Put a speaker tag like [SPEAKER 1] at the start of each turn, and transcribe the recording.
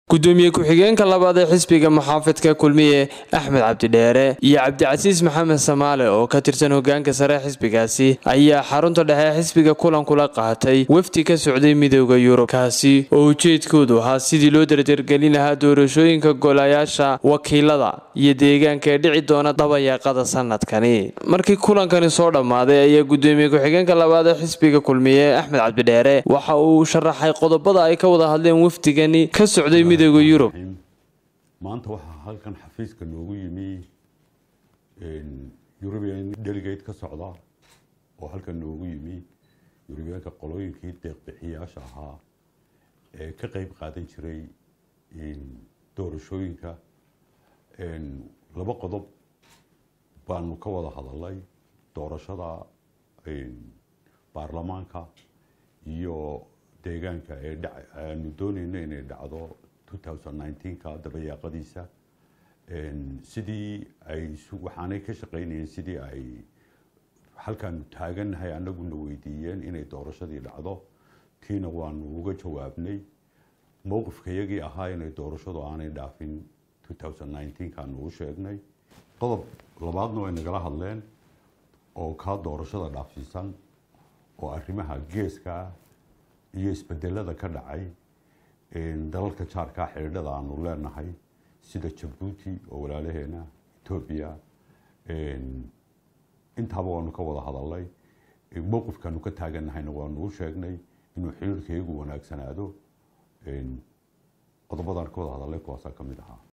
[SPEAKER 1] gudoomiye ku-xigeenka labaad ee xisbiga muxaafidka kulmiye axmed cabdidheere iyo cabdicasiis maxamed samaale oo ka tirsan hogaanka sare xisbigaasi ayaa xarunta dhexe xisbiga kulan kula qaatay wafdi ka socday midooda yurub kaasi oo ujeedkoodu ahaa sidii loo dardargelin lahaa doorashooyinka golayaasha wakiilada iyo deegaanka ee dhici doona dabayaaqada sanadkani markii kulankani soo dhammaaday ayaa gudoomiye ku-xigeenka labaad ee xisbiga kulmiye axmed cabdidheere waxa uu sharaxay qodobada ay ka wada hadleen wafdigani ka socday
[SPEAKER 2] maanta waxaa halkan xafiiska noogu yimi eurubian delegate ka socda oo halkan noogu yimi eurubiyaanka qolooyinkii deeqbixiyaasha ahaa ee ka qeyb qaadan jiray doorashooyinka laba qodob baanu ka wada hadalay doorashada baarlamaanka iyo deegaanka ee aanu dooneyno inay dhacdo ka dabayaaqadiisa sidii ay waxaanay ka shaqeynayeen sidii ay halkaanu taagannahay annaguna weydiiyeen inay doorashadii dhacdo tiina waanu uga jawaabnay mowqifkayagii ahaa inay doorashadu aanay dhaafin kaanu u sheegnay qodob labaadna way nagala hadleen oo kaa doorashada dhaafsiisan oo arrimaha geeska iyo isbedelada ka dhacay dalalka jaarkaa xidhiidhada aanu leenahay sida jabuuti oo walaalaheena etoobiya intaaba waanu ka wada hadalnay mowqifkaanu ka taaganahayna waanu u sheegnay inuu xiriirkayagu wanaagsanaado qodobadaan ka wada hadalnay kuwaasaa ka mid ahaa